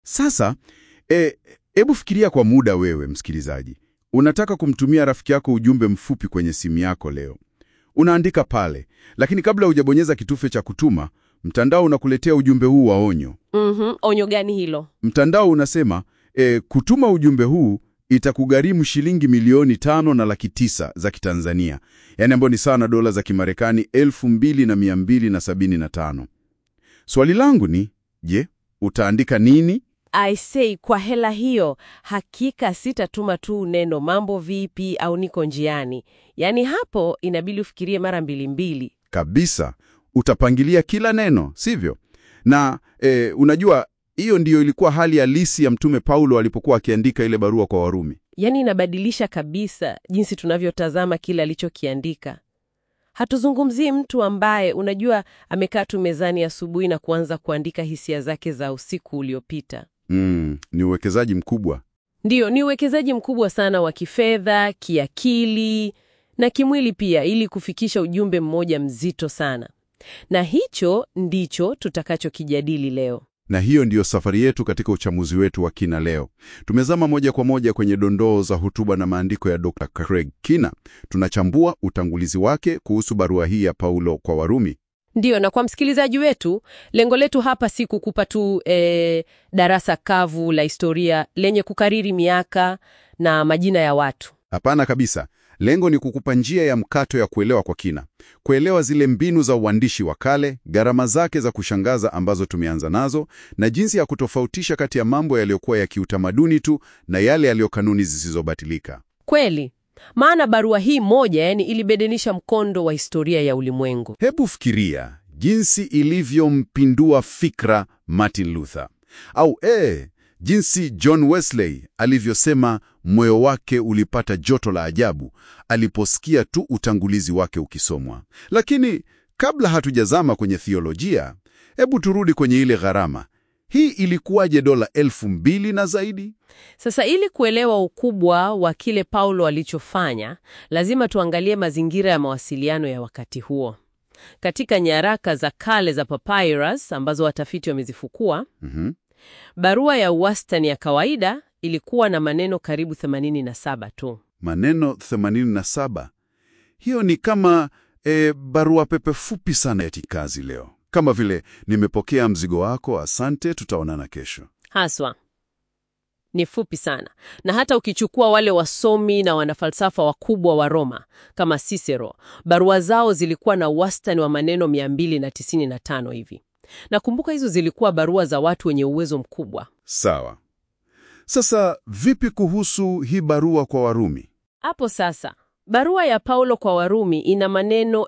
Sasa hebu fikiria kwa muda, wewe msikilizaji, unataka kumtumia rafiki yako ujumbe mfupi kwenye simu yako leo. Unaandika pale, lakini kabla hujabonyeza kitufe cha kutuma, mtandao unakuletea ujumbe huu wa onyo. Mhm, onyo gani hilo? Mtandao unasema e, kutuma ujumbe huu itakugharimu shilingi milioni tano na laki tisa za Kitanzania, yaani ambayo ni sawa na dola za Kimarekani elfu mbili na mia mbili na sabini na tano. Swali langu ni je, utaandika nini? I say, kwa hela hiyo hakika sitatuma tu neno mambo vipi au niko njiani. Yaani hapo inabidi ufikirie mara mbili mbili. Kabisa, utapangilia kila neno, sivyo? Na e, unajua hiyo ndiyo ilikuwa hali halisi ya Mtume Paulo alipokuwa akiandika ile barua kwa Warumi. Yaani inabadilisha kabisa jinsi tunavyotazama kile alichokiandika. Hatuzungumzii mtu ambaye unajua amekaa tu mezani asubuhi na kuanza kuandika hisia zake za usiku uliopita. Mm, ni uwekezaji mkubwa. Ndiyo, ni uwekezaji mkubwa sana wa kifedha, kiakili na kimwili pia, ili kufikisha ujumbe mmoja mzito sana. Na hicho ndicho tutakachokijadili leo. Na hiyo ndiyo safari yetu katika uchamuzi wetu wa kina leo. Tumezama moja kwa moja kwenye dondoo za hotuba na maandiko ya Dr. Craig Kina. Tunachambua utangulizi wake kuhusu barua hii ya Paulo kwa Warumi. Ndiyo, na kwa msikilizaji wetu, lengo letu hapa si kukupa tu e, darasa kavu la historia lenye kukariri miaka na majina ya watu. Hapana kabisa. Lengo ni kukupa njia ya mkato ya kuelewa kwa kina, kuelewa zile mbinu za uandishi wa kale, gharama zake za kushangaza ambazo tumeanza nazo, na jinsi ya kutofautisha kati ya mambo yaliyokuwa ya kiutamaduni tu na yale yaliyo kanuni zisizobatilika. Kweli, maana barua hii moja yani ilibedenisha mkondo wa historia ya ulimwengu. Hebu fikiria jinsi ilivyompindua fikra Martin Luther, au eh, jinsi John Wesley alivyosema moyo wake ulipata joto la ajabu aliposikia tu utangulizi wake ukisomwa. Lakini kabla hatujazama kwenye thiolojia, hebu turudi kwenye ile gharama. Hii ilikuwaje dola elfu mbili na zaidi? Sasa ili kuelewa ukubwa wa kile Paulo alichofanya, lazima tuangalie mazingira ya mawasiliano ya wakati huo. Katika nyaraka za kale za papyrus ambazo watafiti wamezifukua, Mhm. barua ya wastani ya kawaida ilikuwa na maneno karibu 87 tu. Maneno 87. Hiyo ni kama e, barua pepe fupi sana ya kikazi leo, kama vile nimepokea mzigo wako, asante, tutaonana kesho. Haswa ni fupi sana, na hata ukichukua wale wasomi na wanafalsafa wakubwa wa Roma kama Cicero, barua zao zilikuwa na wastani wa maneno 295 hivi. Nakumbuka hizo zilikuwa barua za watu wenye uwezo mkubwa. Sawa. Sasa vipi kuhusu hii barua kwa Warumi? Hapo sasa, barua ya Paulo kwa Warumi ina maneno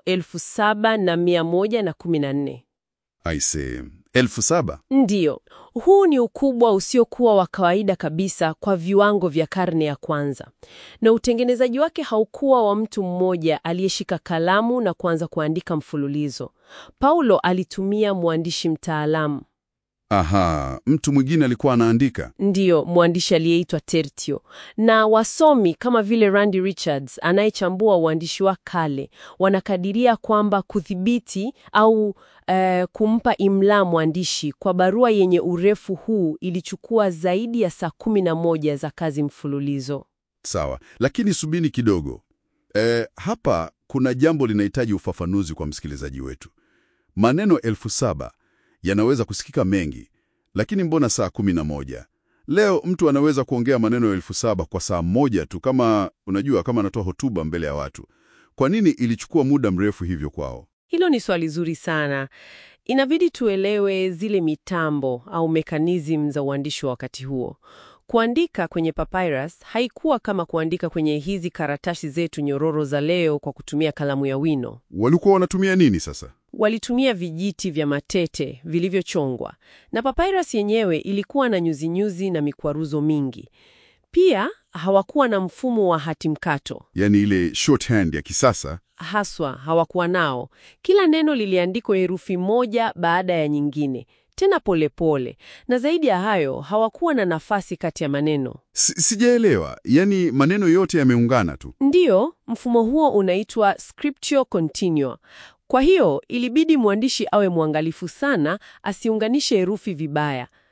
7114. Aise, elfu saba. Ndiyo, huu ni ukubwa usiokuwa wa kawaida kabisa kwa viwango vya karne ya kwanza, na utengenezaji wake haukuwa wa mtu mmoja aliyeshika kalamu na kuanza kuandika mfululizo. Paulo alitumia mwandishi mtaalamu, Aha, mtu mwingine alikuwa anaandika. ndiyo mwandishi aliyeitwa Tertio, na wasomi kama vile Randy Richards anayechambua uandishi wa kale wanakadiria kwamba kudhibiti au eh, kumpa imla mwandishi kwa barua yenye urefu huu ilichukua zaidi ya saa kumi na moja za kazi mfululizo. Sawa, lakini subini kidogo. E, hapa kuna jambo linahitaji ufafanuzi kwa msikilizaji wetu. Maneno elfu saba yanaweza kusikika mengi, lakini mbona saa kumi na moja? Leo mtu anaweza kuongea maneno elfu saba kwa saa moja tu, kama unajua, kama anatoa hotuba mbele ya watu. Kwa nini ilichukua muda mrefu hivyo kwao? Hilo ni swali zuri sana. Inabidi tuelewe zile mitambo au mekanizmu za uandishi wa wakati huo. Kuandika kwenye papyrus haikuwa kama kuandika kwenye hizi karatasi zetu nyororo za leo kwa kutumia kalamu ya wino. Walikuwa wanatumia nini sasa? Walitumia vijiti vya matete vilivyochongwa, na papyrus yenyewe ilikuwa na nyuzinyuzi na mikwaruzo mingi. Pia hawakuwa na mfumo wa hati mkato, Yaani ile shorthand ya kisasa. haswa hawakuwa nao. Kila neno liliandikwa herufi moja baada ya nyingine, tena polepole pole. Na zaidi ya hayo hawakuwa na nafasi kati ya maneno. Si- Sijaelewa, yaani maneno yote yameungana tu. Ndiyo, mfumo huo unaitwa scriptio continua. Kwa hiyo ilibidi mwandishi awe mwangalifu sana asiunganishe herufi vibaya.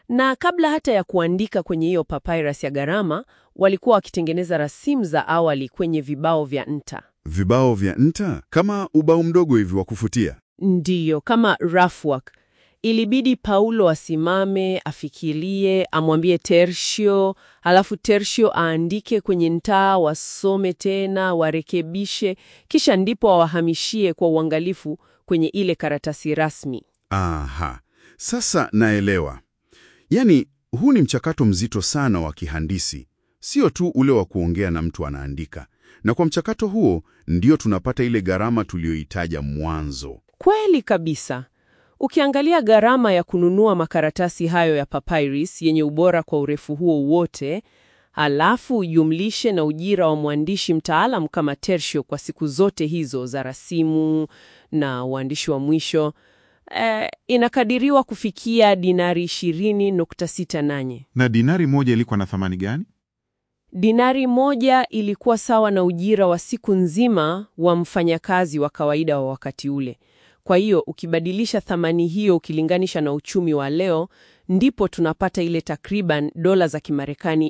Na kabla hata ya kuandika kwenye hiyo papyrus ya gharama, walikuwa wakitengeneza rasimu za awali kwenye vibao vya nta. Vibao vya nta kama ubao mdogo hivi wa kufutia. Ndiyo, kama rough work. Ilibidi Paulo asimame, afikirie, amwambie Tertio, halafu Tertio aandike kwenye ntaa, wasome tena, warekebishe, kisha ndipo awahamishie kwa uangalifu kwenye ile karatasi rasmi. Aha, sasa naelewa. Yaani, huu ni mchakato mzito sana wa kihandisi, sio tu ule wa kuongea na mtu anaandika. Na kwa mchakato huo ndio tunapata ile gharama tuliyoitaja mwanzo. Kweli kabisa. Ukiangalia gharama ya kununua makaratasi hayo ya papyrus yenye ubora kwa urefu huo wote, halafu ujumlishe na ujira wa mwandishi mtaalam kama Tertio kwa siku zote hizo za rasimu na uandishi wa mwisho, eh, inakadiriwa kufikia dinari 20.68. Na dinari moja ilikuwa na thamani gani? Dinari moja ilikuwa sawa na ujira wa siku nzima wa mfanyakazi wa kawaida wa wakati ule. Kwa hiyo ukibadilisha thamani hiyo ukilinganisha na uchumi wa leo, ndipo tunapata ile takriban dola za Kimarekani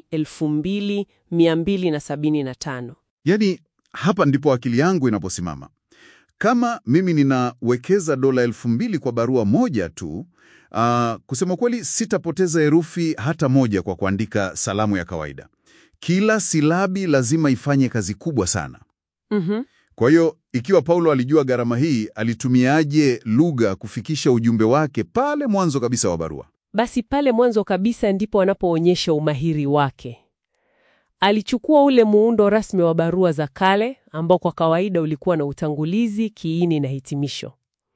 2275. Yaani, hapa ndipo akili yangu inaposimama. Kama mimi ninawekeza dola elfu mbili kwa barua moja tu, ah, kusema kweli sitapoteza herufi hata moja kwa kuandika salamu ya kawaida. Kila silabi lazima ifanye kazi kubwa sana. Mhm. Kwa hiyo ikiwa Paulo alijua gharama hii, alitumiaje lugha kufikisha ujumbe wake pale mwanzo kabisa wa barua? Basi pale mwanzo kabisa ndipo anapoonyesha umahiri wake. Alichukua ule muundo rasmi wa barua za kale ambao kwa kawaida ulikuwa na utangulizi, kiini na hitimisho,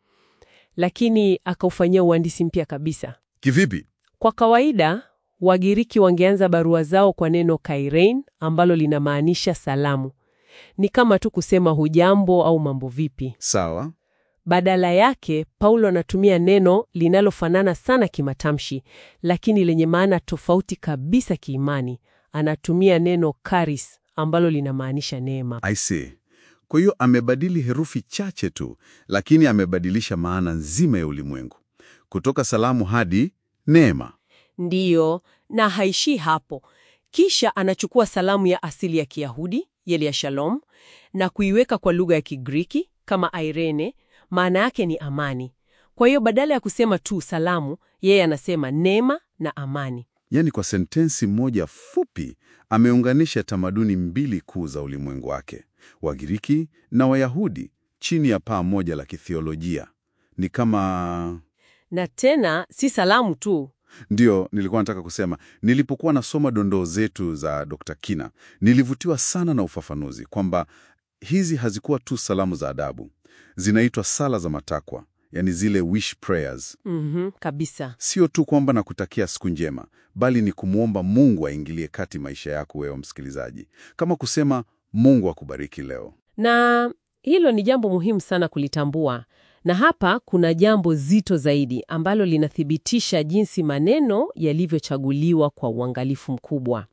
lakini akaufanyia uhandisi mpya kabisa. Kivipi? Kwa kawaida Wagiriki wangeanza barua zao kwa neno kairein ambalo linamaanisha salamu. Ni kama tu kusema hujambo au mambo vipi. Sawa. Badala yake, Paulo anatumia neno linalofanana sana kimatamshi, lakini lenye maana tofauti kabisa kiimani. Anatumia neno charis ambalo linamaanisha neema. I see. Kwa hiyo amebadili herufi chache tu, lakini amebadilisha maana nzima ya ulimwengu, kutoka salamu hadi neema. Ndiyo, na haishii hapo. Kisha anachukua salamu ya asili ya Kiyahudi, yele ya shalom, na kuiweka kwa lugha ya Kigiriki kama Irene, maana yake ni amani. Kwa hiyo badala ya kusema tu salamu, yeye anasema neema na amani. Yaani, kwa sentensi moja fupi ameunganisha tamaduni mbili kuu za ulimwengu wake, Wagiriki na Wayahudi, chini ya paa moja la kithiolojia. Ni kama Na tena si salamu tu. Ndiyo, nilikuwa nataka kusema, nilipokuwa nasoma dondoo zetu za Dr. Kina, nilivutiwa sana na ufafanuzi kwamba hizi hazikuwa tu salamu za adabu, zinaitwa sala za matakwa, yani zile wish prayers. Mhm, kabisa. Sio tu kwamba nakutakia siku njema, bali ni kumwomba Mungu aingilie kati maisha yako wewe msikilizaji, kama kusema Mungu akubariki leo. Na hilo ni jambo muhimu sana kulitambua. Na hapa kuna jambo zito zaidi ambalo linathibitisha jinsi maneno yalivyochaguliwa kwa uangalifu mkubwa.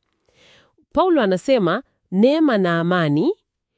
Paulo anasema neema na amani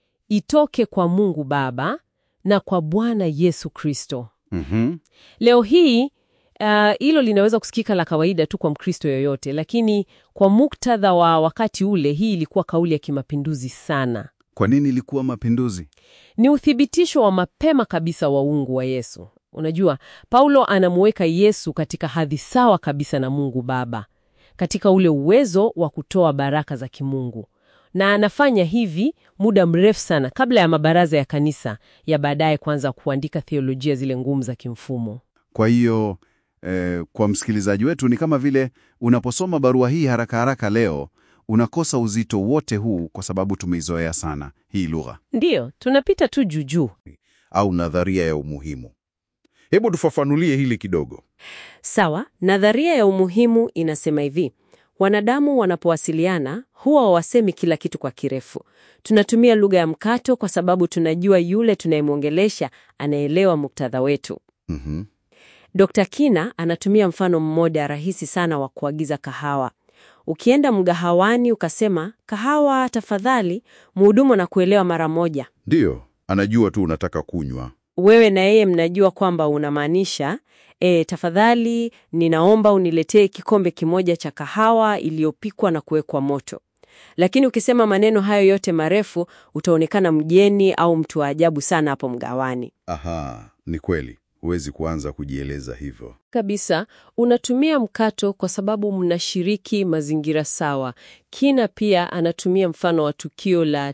itoke kwa Mungu Baba na kwa Bwana Yesu Kristo. Mhm. Leo hii uh, hilo linaweza kusikika la kawaida tu kwa Mkristo yoyote, lakini kwa muktadha wa wakati ule, hii ilikuwa kauli ya kimapinduzi sana. Kwa nini ilikuwa mapinduzi? Ni uthibitisho wa mapema kabisa wa uungu wa Yesu. Unajua, Paulo anamuweka Yesu katika hadhi sawa kabisa na Mungu Baba, katika ule uwezo wa kutoa baraka za kimungu, na anafanya hivi muda mrefu sana kabla ya mabaraza ya kanisa ya baadaye kuanza kuandika theolojia zile ngumu za kimfumo. Kwa hiyo eh, kwa msikilizaji wetu ni kama vile unaposoma barua hii haraka haraka leo unakosa uzito wote huu kwa sababu tumeizoea sana hii lugha Ndiyo, tunapita tu juujuu. au nadharia ya umuhimu. Hebu tufafanulie hili kidogo. Sawa, nadharia ya umuhimu inasema hivi: wanadamu wanapowasiliana huwa hawasemi kila kitu kwa kirefu. Tunatumia lugha ya mkato kwa sababu tunajua yule tunayemwongelesha anaelewa muktadha wetu. Mhm. Dr. Kina anatumia mfano mmoja rahisi sana wa kuagiza kahawa. Ukienda mgahawani ukasema kahawa tafadhali, mhudumu anakuelewa mara moja. Ndiyo, anajua tu unataka kunywa. wewe na yeye mnajua kwamba unamaanisha e, tafadhali ninaomba uniletee kikombe kimoja cha kahawa iliyopikwa na kuwekwa moto. Lakini ukisema maneno hayo yote marefu, utaonekana mgeni au mtu wa ajabu sana hapo mgawani. Aha, ni kweli. Huwezi kuanza kujieleza hivyo. Kabisa, unatumia mkato kwa sababu mnashiriki mazingira sawa. Kina pia anatumia mfano wa tukio la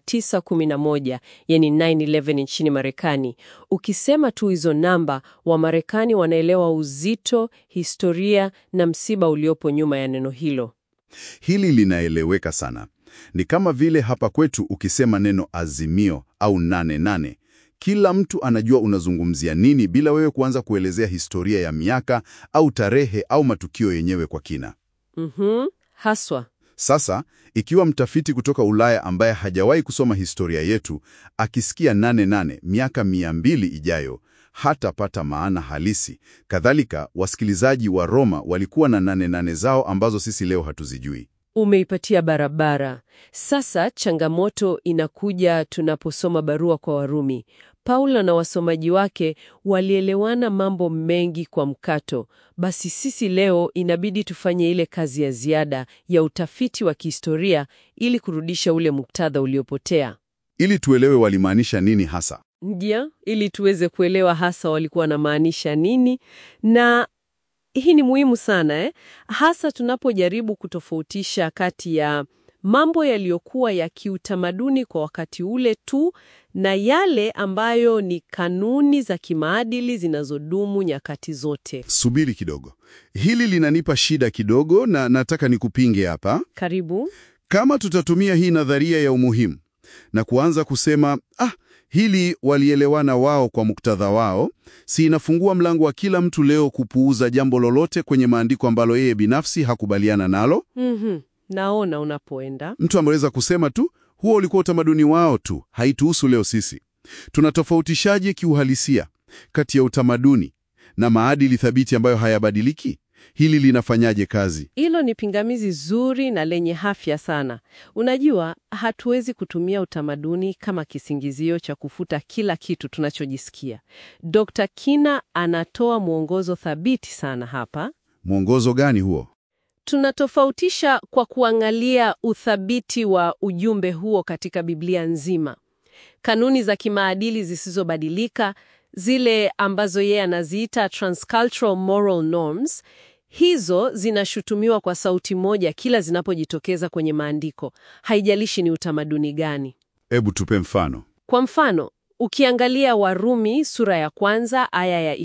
911, yani 9/11 nchini Marekani. Ukisema tu hizo namba, Wamarekani wanaelewa uzito, historia na msiba uliopo nyuma ya neno hilo. Hili linaeleweka sana. Ni kama vile hapa kwetu ukisema neno azimio au nane nane, kila mtu anajua unazungumzia nini bila wewe kuanza kuelezea historia ya miaka au tarehe au matukio yenyewe kwa kina. Mhm, haswa. Sasa, ikiwa mtafiti kutoka Ulaya ambaye hajawahi kusoma historia yetu akisikia nane nane miaka mia mbili ijayo hatapata maana halisi. Kadhalika, wasikilizaji wa Roma walikuwa na nane nane zao ambazo sisi leo hatuzijui. Umeipatia barabara. Sasa changamoto inakuja tunaposoma barua kwa Warumi. Paulo na wasomaji wake walielewana mambo mengi kwa mkato. Basi sisi leo inabidi tufanye ile kazi ya ziada ya utafiti wa kihistoria ili kurudisha ule muktadha uliopotea. Ili tuelewe walimaanisha nini hasa. Ndio, ili tuweze kuelewa hasa walikuwa wanamaanisha nini, na hii ni muhimu sana eh? Hasa tunapojaribu kutofautisha kati ya mambo yaliyokuwa ya kiutamaduni kwa wakati ule tu na yale ambayo ni kanuni za kimaadili zinazodumu nyakati zote. Subiri kidogo, hili linanipa shida kidogo, na nataka nikupinge hapa. Karibu. Kama tutatumia hii nadharia ya umuhimu na kuanza kusema ah, hili walielewana wao kwa muktadha wao, si inafungua mlango wa kila mtu leo kupuuza jambo lolote kwenye maandiko ambalo yeye binafsi hakubaliana nalo? Mhm. Naona unapoenda. Mtu ameweza kusema tu huo ulikuwa utamaduni wao tu, haituhusu leo sisi. Tunatofautishaje kiuhalisia kati ya utamaduni na maadili thabiti ambayo hayabadiliki? Hili linafanyaje kazi? Hilo ni pingamizi zuri na lenye afya sana. Unajua, hatuwezi kutumia utamaduni kama kisingizio cha kufuta kila kitu tunachojisikia. Dr. Kina anatoa mwongozo thabiti sana hapa. Mwongozo gani huo? Tunatofautisha kwa kuangalia uthabiti wa ujumbe huo katika Biblia nzima. Kanuni za kimaadili zisizobadilika, zile ambazo yeye anaziita transcultural moral norms, hizo zinashutumiwa kwa sauti moja kila zinapojitokeza kwenye maandiko, haijalishi ni utamaduni gani. Hebu tupe mfano. Kwa mfano, ukiangalia Warumi sura ya kwanza aya ya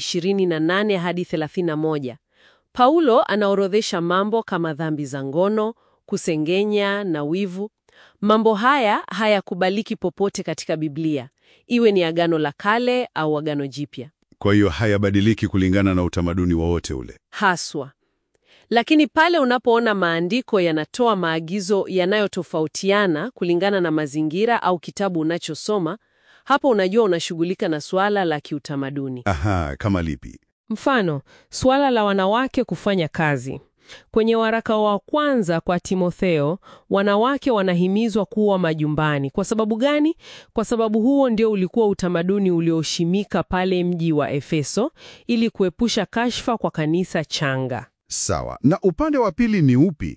28 hadi 31, Paulo anaorodhesha mambo kama dhambi za ngono, kusengenya na wivu. Mambo haya hayakubaliki popote katika Biblia, iwe ni Agano la Kale au Agano Jipya. Kwa hiyo hayabadiliki kulingana na utamaduni wowote ule. haswa. Lakini pale unapoona maandiko yanatoa maagizo yanayotofautiana kulingana na mazingira au kitabu unachosoma, hapo unajua unashughulika na suala la kiutamaduni. Aha, kama lipi? Mfano, suala la wanawake kufanya kazi. Kwenye waraka wa kwanza kwa Timotheo, wanawake wanahimizwa kuwa majumbani. Kwa sababu gani? Kwa sababu huo ndio ulikuwa utamaduni ulioshimika pale mji wa Efeso ili kuepusha kashfa kwa kanisa changa. Sawa. Na upande wa pili ni upi?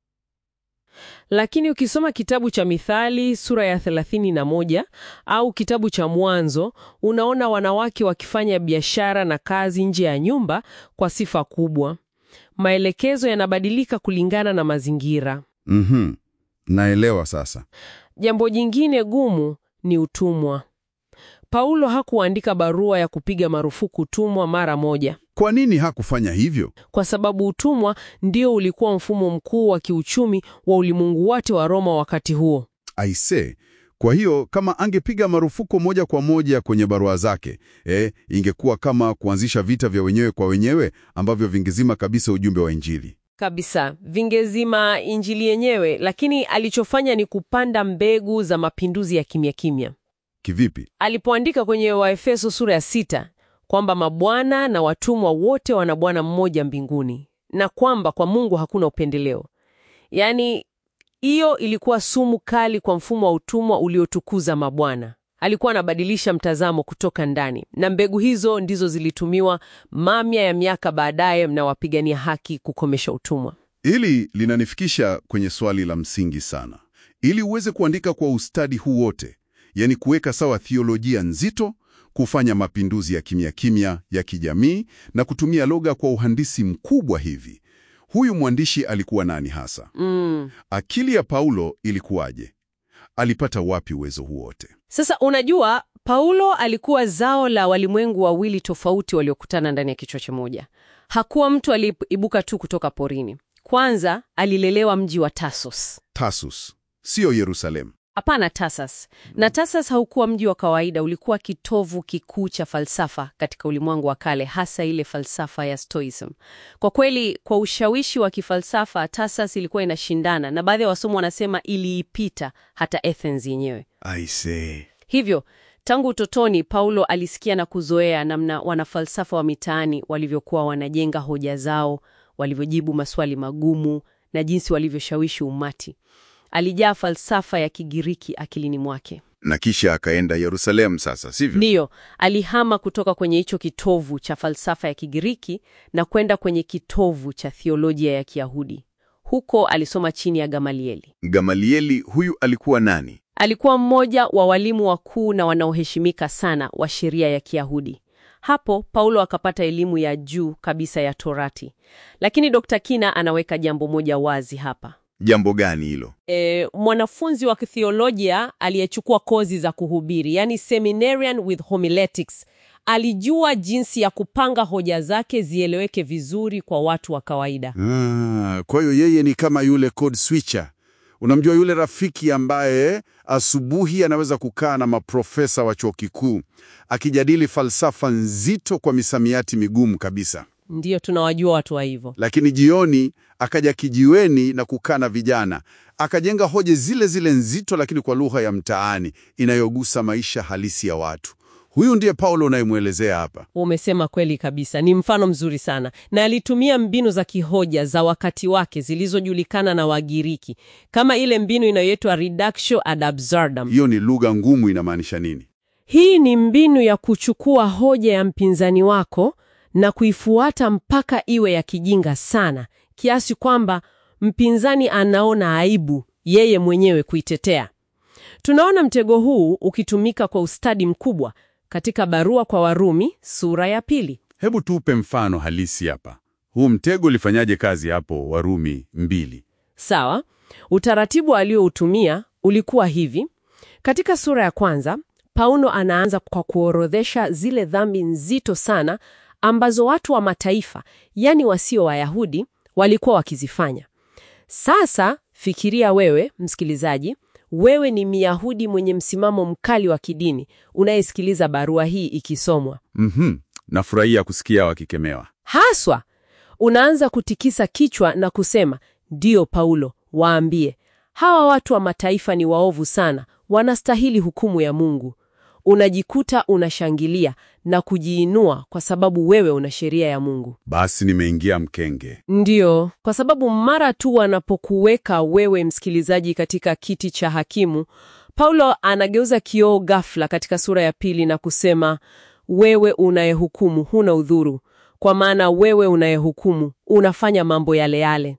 Lakini ukisoma kitabu cha Mithali sura ya 31 au kitabu cha Mwanzo, unaona wanawake wakifanya biashara na kazi nje ya nyumba kwa sifa kubwa. Maelekezo yanabadilika kulingana na mazingira. Mhm. Naelewa sasa. Jambo jingine gumu ni utumwa. Paulo hakuandika barua ya kupiga marufuku utumwa mara moja, Kwa nini hakufanya hivyo? kwa sababu utumwa ndio ulikuwa mfumo mkuu wa kiuchumi wa ulimwengu wote wa Roma wakati huo. Aise, kwa hiyo kama angepiga marufuku moja kwa moja kwenye barua zake, eh, ingekuwa kama kuanzisha vita vya wenyewe kwa wenyewe ambavyo vingezima kabisa ujumbe wa Injili. Kabisa, vingezima injili yenyewe, lakini alichofanya ni kupanda mbegu za mapinduzi ya kimya kimya. Kivipi? Alipoandika kwenye Waefeso sura ya sita kwamba mabwana na watumwa wote wana Bwana mmoja mbinguni na kwamba kwa Mungu hakuna upendeleo. Yaani, hiyo ilikuwa sumu kali kwa mfumo wa utumwa uliotukuza mabwana. alikuwa anabadilisha mtazamo kutoka ndani, na mbegu hizo ndizo zilitumiwa mamia ya miaka baadaye na wapigania haki kukomesha utumwa. Hili linanifikisha kwenye swali la msingi sana. Ili uweze kuandika kwa ustadi huu wote, yani kuweka sawa thiolojia nzito, kufanya mapinduzi ya kimya kimya ya kijamii na kutumia lugha kwa uhandisi mkubwa hivi, huyu mwandishi alikuwa nani hasa? Mm. Akili ya Paulo ilikuwaje? Alipata wapi uwezo huu wote? Sasa unajua, Paulo alikuwa zao la walimwengu wawili tofauti waliokutana ndani ya kichwa kimoja. Hakuwa mtu aliyeibuka tu kutoka porini. Kwanza alilelewa mji wa Tarsus. Tarsus, siyo Yerusalemu. Hapana, Tarsus. Na Tarsus haukuwa mji wa kawaida, ulikuwa kitovu kikuu cha falsafa katika ulimwengu wa kale, hasa ile falsafa ya Stoicism. Kwa kweli, kwa ushawishi wa kifalsafa, Tarsus ilikuwa inashindana na baadhi ya wasomi wanasema iliipita hata Athens yenyewe. I say. Hivyo tangu utotoni Paulo alisikia na kuzoea namna wanafalsafa wa mitaani walivyokuwa wanajenga hoja zao, walivyojibu maswali magumu na jinsi walivyoshawishi umati. Alijaa falsafa ya Kigiriki akilini mwake. Na kisha akaenda Yerusalemu sasa, sivyo? Ndiyo, alihama kutoka kwenye hicho kitovu cha falsafa ya Kigiriki na kwenda kwenye kitovu cha thiolojia ya Kiyahudi. Huko alisoma chini ya Gamalieli. Gamalieli huyu alikuwa nani? Alikuwa mmoja wa walimu wakuu na wanaoheshimika sana wa sheria ya Kiyahudi. Hapo Paulo akapata elimu ya juu kabisa ya Torati. Lakini Dr. Kina anaweka jambo moja wazi hapa. Jambo gani hilo? E, mwanafunzi wa kithiolojia aliyechukua kozi za kuhubiri, yani seminarian with homiletics, alijua jinsi ya kupanga hoja zake zieleweke vizuri kwa watu wa kawaida. Ah, kwa hiyo yeye ni kama yule code switcher. Unamjua yule rafiki ambaye asubuhi anaweza kukaa na maprofesa wa chuo kikuu akijadili falsafa nzito kwa misamiati migumu kabisa, Ndiyo, tunawajua watu wa hivyo. lakini jioni akaja kijiweni na kukaa na vijana akajenga hoja zile zile nzito, lakini kwa lugha ya mtaani inayogusa maisha halisi ya watu. Huyu ndiye Paulo unayemwelezea hapa. Umesema kweli kabisa, ni mfano mzuri sana, na alitumia mbinu za kihoja za wakati wake zilizojulikana na Wagiriki, kama ile mbinu inayoitwa reductio ad absurdum. Hiyo ni lugha ngumu, inamaanisha nini? Hii ni mbinu ya kuchukua hoja ya mpinzani wako na kuifuata mpaka iwe ya kijinga sana kiasi kwamba mpinzani anaona aibu yeye mwenyewe kuitetea. Tunaona mtego huu ukitumika kwa ustadi mkubwa katika barua kwa Warumi sura ya pili. Hebu tupe mfano halisi hapa. Huu mtego ulifanyaje kazi hapo Warumi mbili? Sawa, utaratibu alioutumia ulikuwa hivi. Katika sura ya kwanza, Paulo anaanza kwa kuorodhesha zile dhambi nzito sana ambazo watu wa mataifa, yani wasio Wayahudi, walikuwa wakizifanya. Sasa fikiria wewe, msikilizaji, wewe ni Myahudi mwenye msimamo mkali wa kidini unayesikiliza barua hii ikisomwa. Mhm, nafurahia kusikia wakikemewa. Haswa unaanza kutikisa kichwa na kusema, ndiyo Paulo, waambie hawa watu wa mataifa ni waovu sana, wanastahili hukumu ya Mungu. Unajikuta unashangilia na kujiinua kwa sababu wewe una sheria ya Mungu. Basi nimeingia mkenge. Ndiyo, kwa sababu mara tu wanapokuweka wewe msikilizaji katika kiti cha hakimu, Paulo anageuza kioo ghafla katika sura ya pili na kusema, wewe unayehukumu huna udhuru, kwa maana wewe unayehukumu unafanya mambo yale yale.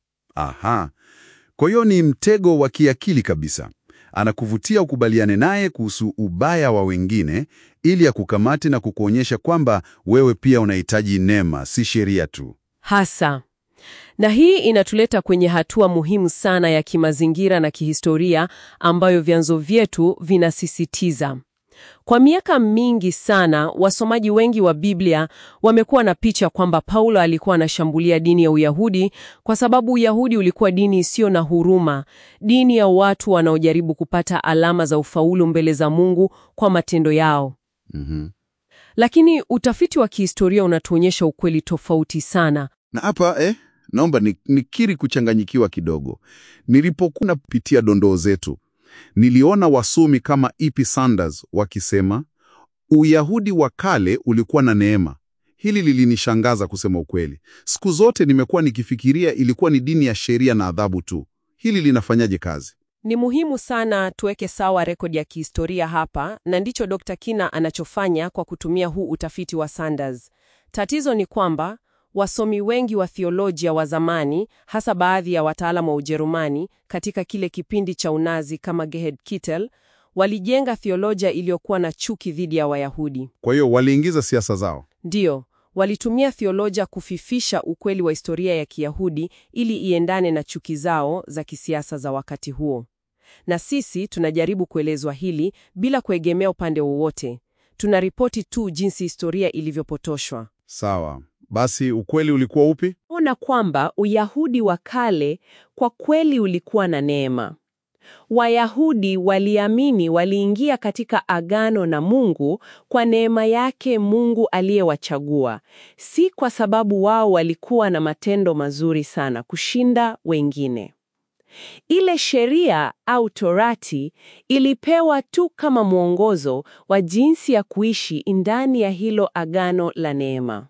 Aha, kwa hiyo ni mtego wa kiakili kabisa. Anakuvutia ukubaliane naye kuhusu ubaya wa wengine ili akukamate na kukuonyesha kwamba wewe pia unahitaji neema, si sheria tu. Hasa. Na hii inatuleta kwenye hatua muhimu sana ya kimazingira na kihistoria ambayo vyanzo vyetu vinasisitiza. Kwa miaka mingi sana, wasomaji wengi wa Biblia wamekuwa na picha kwamba Paulo alikuwa anashambulia dini ya Uyahudi kwa sababu Uyahudi ulikuwa dini isiyo na huruma, dini ya watu wanaojaribu kupata alama za ufaulu mbele za Mungu kwa matendo yao. Mhm. Lakini utafiti wa kihistoria unatuonyesha ukweli tofauti sana. Na hapa eh, naomba ni- nikiri kuchanganyikiwa kidogo. Nilipokuwa napitia dondoo zetu, niliona wasomi kama E.P. Sanders wakisema Uyahudi wa kale ulikuwa na neema. Hili lilinishangaza kusema ukweli. Siku zote nimekuwa nikifikiria ilikuwa ni dini ya sheria na adhabu tu. Hili linafanyaje kazi? Ni muhimu sana tuweke sawa rekodi ya kihistoria hapa, na ndicho Dr. Kina anachofanya kwa kutumia huu utafiti wa Sanders. Tatizo ni kwamba wasomi wengi wa theolojia wa zamani, hasa baadhi ya wataalamu wa Ujerumani katika kile kipindi cha Unazi kama Gerhard Kittel, walijenga theolojia iliyokuwa na chuki dhidi ya Wayahudi. Kwa hiyo waliingiza siasa zao. Ndiyo, walitumia theolojia kufifisha ukweli wa historia ya Kiyahudi ili iendane na chuki zao za kisiasa za wakati huo. Na sisi tunajaribu kuelezwa hili bila kuegemea upande wowote. Tunaripoti tu jinsi historia ilivyopotoshwa. Sawa, basi ukweli ulikuwa upi? Ona kwamba Uyahudi wa kale kwa kweli ulikuwa na neema. Wayahudi waliamini waliingia katika agano na Mungu kwa neema yake Mungu aliyewachagua, si kwa sababu wao walikuwa na matendo mazuri sana kushinda wengine. Ile sheria au Torati ilipewa tu kama mwongozo wa jinsi ya kuishi ndani ya hilo agano la neema.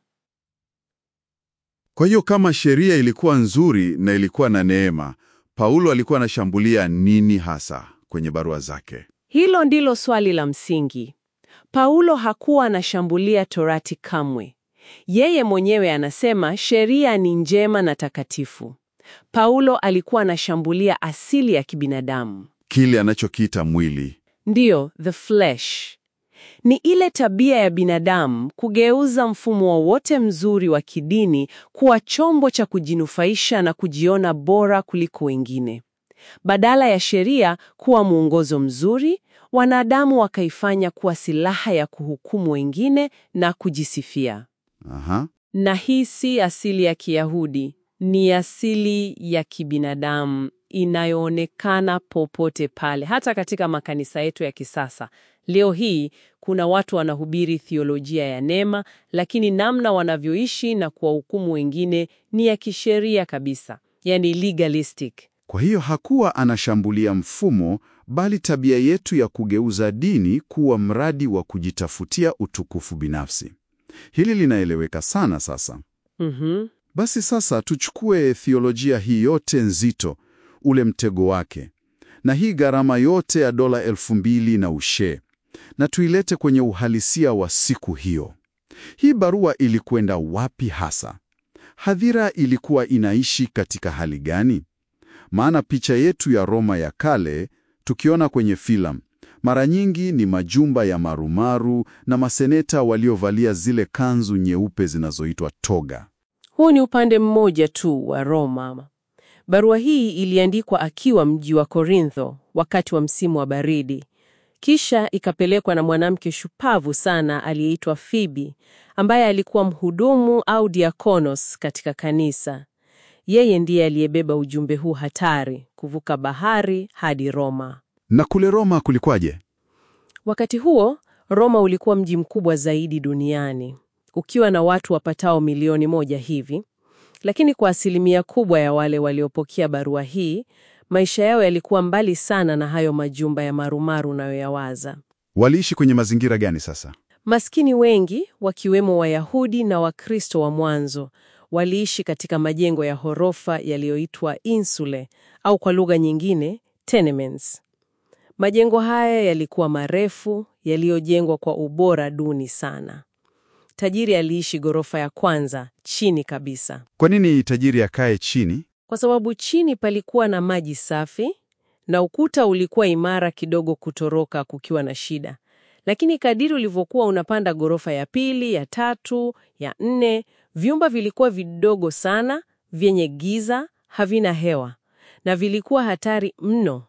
Kwa hiyo kama sheria ilikuwa nzuri na ilikuwa na neema, Paulo alikuwa anashambulia nini hasa kwenye barua zake? Hilo ndilo swali la msingi. Paulo hakuwa anashambulia Torati kamwe. Yeye mwenyewe anasema sheria ni njema na takatifu. Paulo alikuwa anashambulia asili ya kibinadamu. Kile anachokiita mwili. Ndiyo, the flesh. Ni ile tabia ya binadamu kugeuza mfumo wowote mzuri wa kidini kuwa chombo cha kujinufaisha na kujiona bora kuliko wengine. Badala ya sheria kuwa mwongozo mzuri, wanadamu wakaifanya kuwa silaha ya kuhukumu wengine na kujisifia. Aha. Na hii si asili ya Kiyahudi, ni asili ya kibinadamu inayoonekana popote pale, hata katika makanisa yetu ya kisasa. Leo hii kuna watu wanahubiri theolojia ya neema, lakini namna wanavyoishi na kuwahukumu wengine ni ya kisheria kabisa, yani legalistic. Kwa hiyo hakuwa anashambulia mfumo, bali tabia yetu ya kugeuza dini kuwa mradi wa kujitafutia utukufu binafsi. Hili linaeleweka sana sasa. Mhm. Basi sasa tuchukue theolojia hii yote nzito, ule mtego wake, na hii gharama yote ya dola elfu mbili na ushe, na tuilete kwenye uhalisia wa siku hiyo. Hii barua ilikwenda wapi hasa? Hadhira ilikuwa inaishi katika hali gani? Maana picha yetu ya Roma ya kale tukiona kwenye filamu mara nyingi ni majumba ya marumaru na maseneta waliovalia zile kanzu nyeupe zinazoitwa toga. Huu ni upande mmoja tu wa Roma. Barua hii iliandikwa akiwa mji wa Korintho wakati wa msimu wa baridi. Kisha ikapelekwa na mwanamke shupavu sana aliyeitwa Fibi, ambaye alikuwa mhudumu au diakonos katika kanisa. Yeye ndiye aliyebeba ujumbe huu hatari kuvuka bahari hadi Roma. Na kule Roma kulikwaje? Wakati huo Roma ulikuwa mji mkubwa zaidi duniani ukiwa na watu wapatao milioni moja hivi, lakini kwa asilimia kubwa ya wale waliopokea barua hii, maisha yao yalikuwa mbali sana na hayo majumba ya marumaru unayoyawaza. Waliishi kwenye mazingira gani sasa? Maskini wengi wakiwemo Wayahudi na Wakristo wa mwanzo waliishi katika majengo ya ghorofa yaliyoitwa insule au kwa lugha nyingine tenements. Majengo haya yalikuwa marefu, yaliyojengwa kwa ubora duni sana. Tajiri aliishi ghorofa ya kwanza chini kabisa, Kwa nini tajiri akae chini? kwa sababu chini palikuwa na maji safi na ukuta ulikuwa imara kidogo kutoroka kukiwa na shida. Lakini kadiri ulivyokuwa unapanda ghorofa ya pili, ya tatu, ya nne, vyumba vilikuwa vidogo sana, vyenye giza, havina hewa na vilikuwa hatari mno.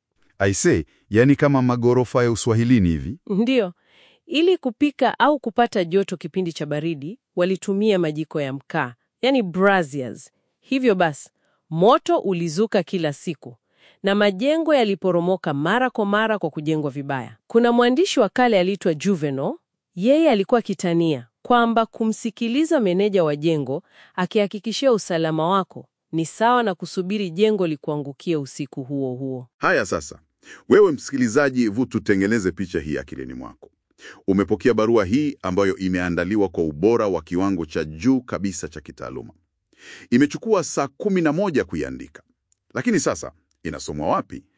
Aise, yani kama magorofa ya Uswahilini hivi. Ndiyo, ili kupika au kupata joto kipindi cha baridi, walitumia majiko ya mkaa, yani braziers. Hivyo basi, moto ulizuka kila siku na majengo yaliporomoka mara kwa mara kwa kujengwa vibaya. Kuna mwandishi wa kale aliitwa Juvenal, yeye alikuwa kitania kwamba kumsikiliza meneja wa jengo akihakikishia usalama wako ni sawa na kusubiri jengo likuangukie usiku huo huo. Haya sasa, wewe msikilizaji, vu tutengeneze picha hii akilini mwako. Umepokea barua hii ambayo imeandaliwa kwa ubora wa kiwango cha juu kabisa cha kitaaluma. Imechukua saa kumi na moja kuiandika, lakini sasa inasomwa wapi?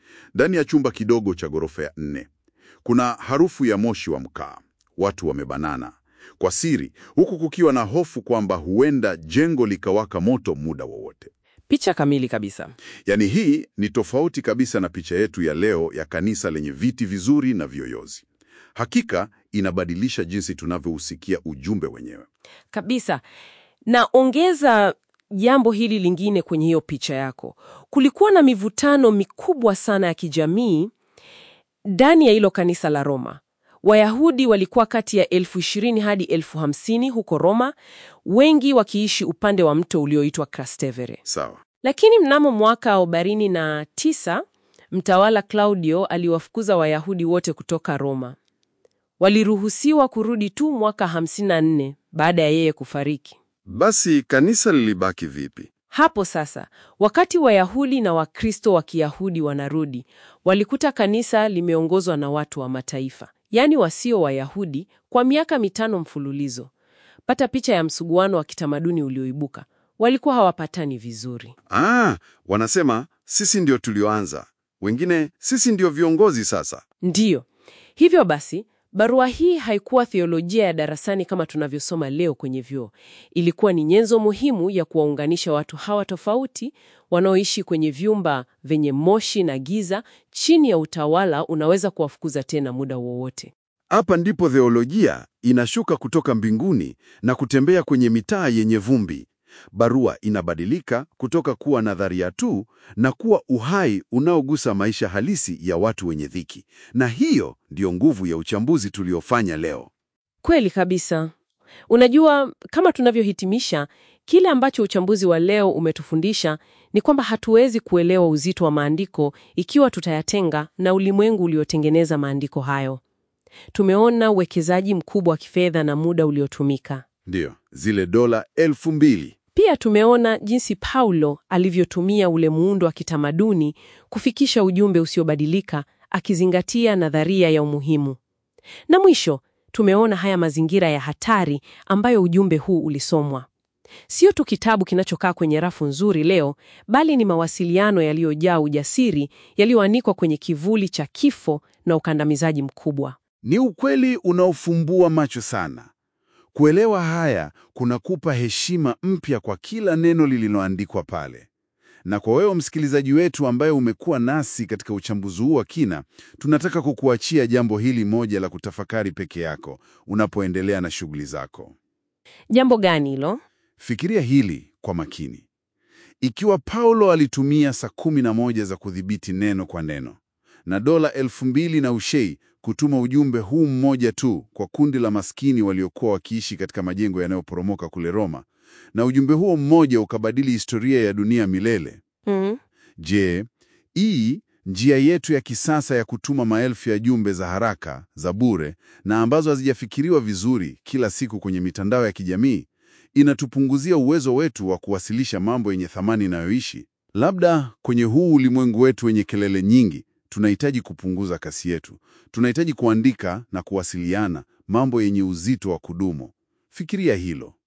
Ndani ya chumba kidogo cha ghorofa ya nne kuna harufu ya moshi wa mkaa. Watu wamebanana kwa siri, huku kukiwa na hofu kwamba huenda jengo likawaka moto muda wowote. Picha kamili kabisa. Yaani, hii ni tofauti kabisa na picha yetu ya leo ya kanisa lenye viti vizuri na viyoyozi. Hakika inabadilisha jinsi tunavyousikia ujumbe wenyewe. Kabisa. Na ongeza jambo hili lingine kwenye hiyo picha yako. Kulikuwa na mivutano mikubwa sana ya kijamii ndani ya hilo kanisa la Roma. Wayahudi walikuwa kati ya elfu ishirini hadi elfu hamsini huko Roma, wengi wakiishi upande wa mto ulioitwa Trastevere. Sawa. Lakini mnamo mwaka arobaini na tisa mtawala Claudio aliwafukuza Wayahudi wote kutoka Roma. Waliruhusiwa kurudi tu mwaka 54 baada ya yeye kufariki. Basi kanisa lilibaki vipi? Hapo sasa, wakati Wayahudi na Wakristo wa Kiyahudi wanarudi, walikuta kanisa limeongozwa na watu wa mataifa, yaani wasio Wayahudi, kwa miaka mitano mfululizo. Pata picha ya msuguano wa kitamaduni ulioibuka. Walikuwa hawapatani vizuri. Ah, wanasema sisi ndio tulioanza, wengine sisi ndio viongozi sasa. Ndiyo. Hivyo basi, barua hii haikuwa theolojia ya darasani kama tunavyosoma leo kwenye vyuo. Ilikuwa ni nyenzo muhimu ya kuwaunganisha watu hawa tofauti wanaoishi kwenye vyumba vyenye moshi na giza chini ya utawala unaweza kuwafukuza tena muda wowote. Hapa ndipo theolojia inashuka kutoka mbinguni na kutembea kwenye mitaa yenye vumbi. Barua inabadilika kutoka kuwa nadharia tu na kuwa uhai unaogusa maisha halisi ya watu wenye dhiki. Na hiyo ndiyo nguvu ya uchambuzi tuliofanya leo. Kweli kabisa. Unajua, kama tunavyohitimisha, kile ambacho uchambuzi wa leo umetufundisha ni kwamba hatuwezi kuelewa uzito wa maandiko ikiwa tutayatenga na ulimwengu uliotengeneza maandiko hayo. Tumeona uwekezaji mkubwa wa kifedha na muda uliotumika. Ndiyo, zile dola elfu mbili. Pia tumeona jinsi Paulo alivyotumia ule muundo wa kitamaduni kufikisha ujumbe usiobadilika akizingatia nadharia ya umuhimu. Na mwisho, tumeona haya mazingira ya hatari ambayo ujumbe huu ulisomwa. Sio tu kitabu kinachokaa kwenye rafu nzuri leo, bali ni mawasiliano yaliyojaa ujasiri yaliyoanikwa kwenye kivuli cha kifo na ukandamizaji mkubwa. Ni ukweli unaofumbua macho sana. Kuelewa haya kunakupa heshima mpya kwa kila neno lililoandikwa pale. Na kwa wewe msikilizaji wetu ambaye umekuwa nasi katika uchambuzi huu wa kina, tunataka kukuachia jambo hili moja la kutafakari peke yako unapoendelea na shughuli zako. Jambo gani hilo? Fikiria hili kwa makini. Ikiwa Paulo alitumia saa kumi na moja za kudhibiti neno kwa neno na dola elfu mbili na ushei kutuma ujumbe huu mmoja tu kwa kundi la maskini waliokuwa wakiishi katika majengo yanayoporomoka kule Roma, na ujumbe huo mmoja ukabadili historia ya dunia milele. Mm. Je, hii njia yetu ya kisasa ya kutuma maelfu ya jumbe za haraka za bure na ambazo hazijafikiriwa vizuri kila siku kwenye mitandao ya kijamii inatupunguzia uwezo wetu wa kuwasilisha mambo yenye thamani inayoishi? Labda kwenye huu ulimwengu wetu wenye kelele nyingi tunahitaji kupunguza kasi yetu. Tunahitaji kuandika na kuwasiliana mambo yenye uzito wa kudumu. Fikiria hilo.